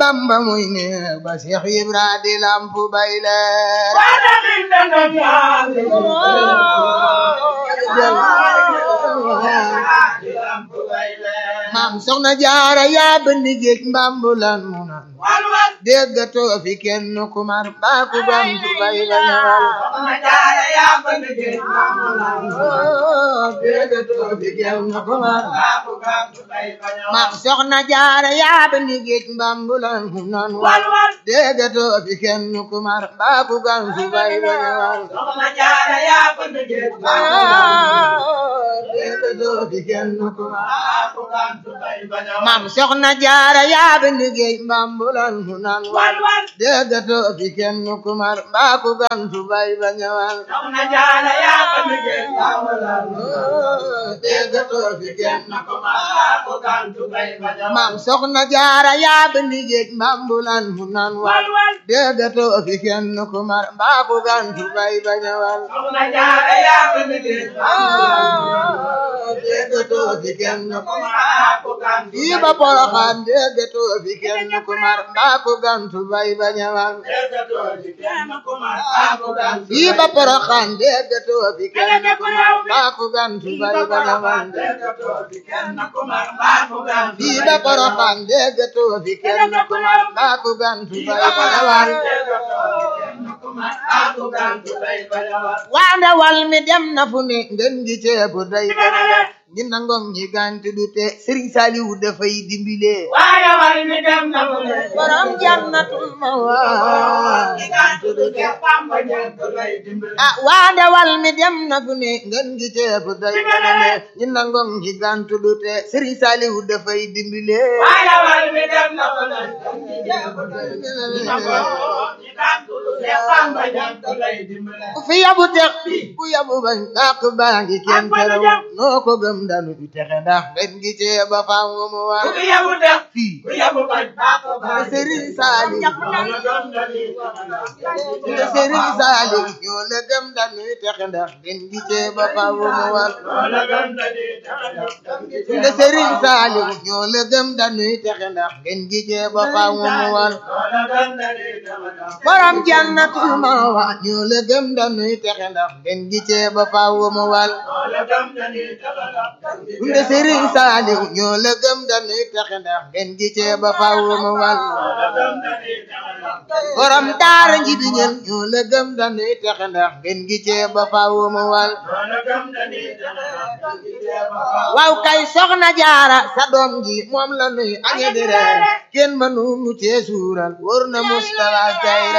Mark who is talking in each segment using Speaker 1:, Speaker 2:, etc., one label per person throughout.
Speaker 1: bamba muy ne ba Seex Ibra di lampu bay leer maam soxna jaara yaa bënn géej mbambulan mu nan déggatoo fi kenn ku mar baa ku gantu bay la ñëwal déggatoo fi kenn ku mar maam soxna jaara yaa bënn géej mbambulan mu nan wal déggatoo fi kenn ku mar baa ku gantu bay la ñëwal déggatoo fi kenn ku mar maam soxna jaara yaa bënn géej mbambulan mu nan wal déggatoo fi kenn ku mar baa ku gantu bay ba ñëwal déggatoo fi kenn ku mar maam soxna jaara yaa bënn géej mbambulan mu nan wal déggatoo fi kenn ku mar baa ku gantu bay ba ñëwal déggatoo fi kenn ku mar fii ba Porokhane déggatoo fi kenn ku mar baa ku gantu bay ba ñëwal fii ba Porokhane déggatoo fi kenn ku mar baa ku gantu bay ba ñëwal fii ba Porokhane déggatoo fi kenn ku mar baa ku gantu bay ba ñëwal waa ndawal mi dem na fu ne ngeen gi ceebu day benele ñi nangong ñi gantu du te Serigne Saliou dafay dimbile borom jannatul mawa ah waa ndawal mi dem na fu ne ngeen gi ceebu day benele ñi nangong ñi gantu du te Serigne Saliou dafay dimbile ku fi yabu tex ku yabu bañ dàq baa ngi kenn terew noo ko gëm danu fi texe ndax den gi cee ba fam mu war fii Serigne Saliou Serigne Saliou ñoo la gëm danu fi texe ndax den gi cee ba fam mu war nde Serigne Saliou ñoo la gëm danu fi texe ndax den gi cee ba fam mu war borom jannatul mawa ñoo la gëm dañuy texe ndax den gi cee ba faaw mu wal nde Serigne Saliou ñoo la gëm dañuy texe ndax den gi cee ba faaw mu wal borom daara nji bi ñël ñoo la gëm dañuy texe ndax den gi cee ba faaw mu wal waaw kay soxna jaara sa doom ji moom la nuy añe di reer kenn mënu nu cee suural wóor na Mustafa Kayra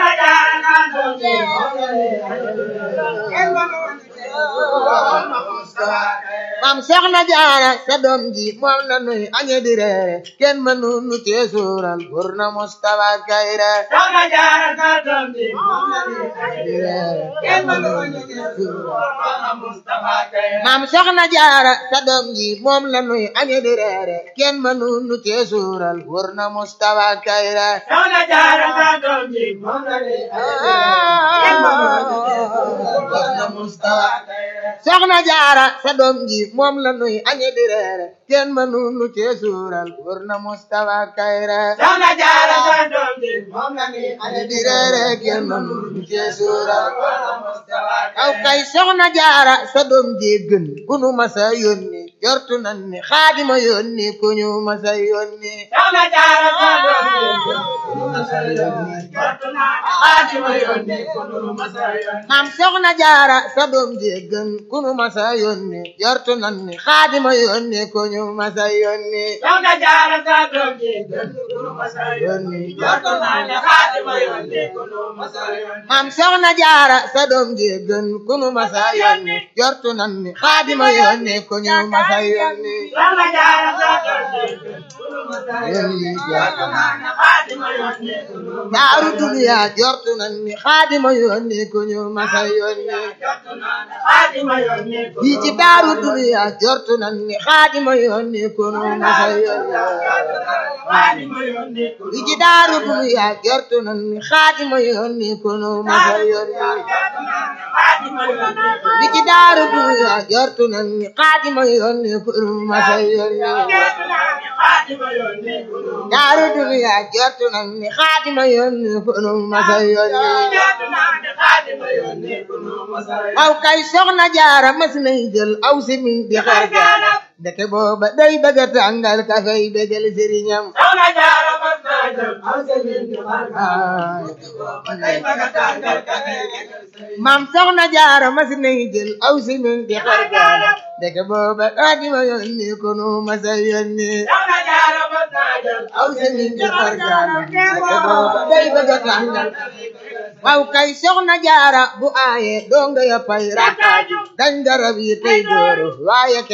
Speaker 1: maam soxna jaara sa doom ji moom la nuy añe di reere kenn mënu nu cee suural wóor na Mustafa Kayra maam soxna jaara sa doom ji moom la nuy añe di reere kenn mënu nu cee suural wóor na Mustafa Kayra soxna jaara sa doom ji moom la nuy añe di reere kenn mënu nu cee suural wóor na Mustafa Kayra
Speaker 2: Soxna Jaara sa doom ji moom la nuy
Speaker 1: añe di reere kenn mënu nu cee suural
Speaker 2: Mustafa
Speaker 1: aw kay soxna jaara sa doom ji gën ku nu masa yónni jortu nan ni xaadima yónni ku ñu masa yónni
Speaker 2: Soxna Jaara sa doom ji ku nu masa yónni jortu naa Xaadima yónni ku nu masa yónni
Speaker 1: maam soxna jaara sa doom ji gën ku nu masa yónni jortu nan ni xaadima yónni ku ñu masa yónni
Speaker 2: Soxna Jaara sa doom ji gën ku nu masa yónni jortu naa ne Xaadima yónni ku nu masa yónni
Speaker 1: maam soxna jaara sa doom ji gën ku nu masa yónni jortu nan ni xaadima yónni ku ñu masa yónni
Speaker 2: Soxna Jaara sa doom ji gën ku nu masa yónni jortu naa ne Xaadima yónni ku nu masa
Speaker 1: daaru duniya jortu nan ni xaadima yónni ku ñu masa yónni fii ci daaru duniya jortu nan ni xaadima yónni ku ñu masa yónni fii ci daaru duniya jortu nan ni xaadima yónni ku ñu masa yónni fii ci daaru duniya jortu nan ni xaadima yónni ku ñu masa yónni daaru duniya jortu nan ni xaadima yónni ku ñu masa yónni waaw kay soxna jaara mas nay jël aw si min di xar jaara deke booba day bëgg a tàngal kafey bégal sëriñam maam soxna jaara mas nay jël aw si min di xar jaara deke booba xaadima yónni ku nu masa yónni aw si min di xar jaara deke booba day bëgg a tàngal waaw kay soxna jaara bu aaye donga ya pay rakkaaju dañ garab yi tey dóoru waaye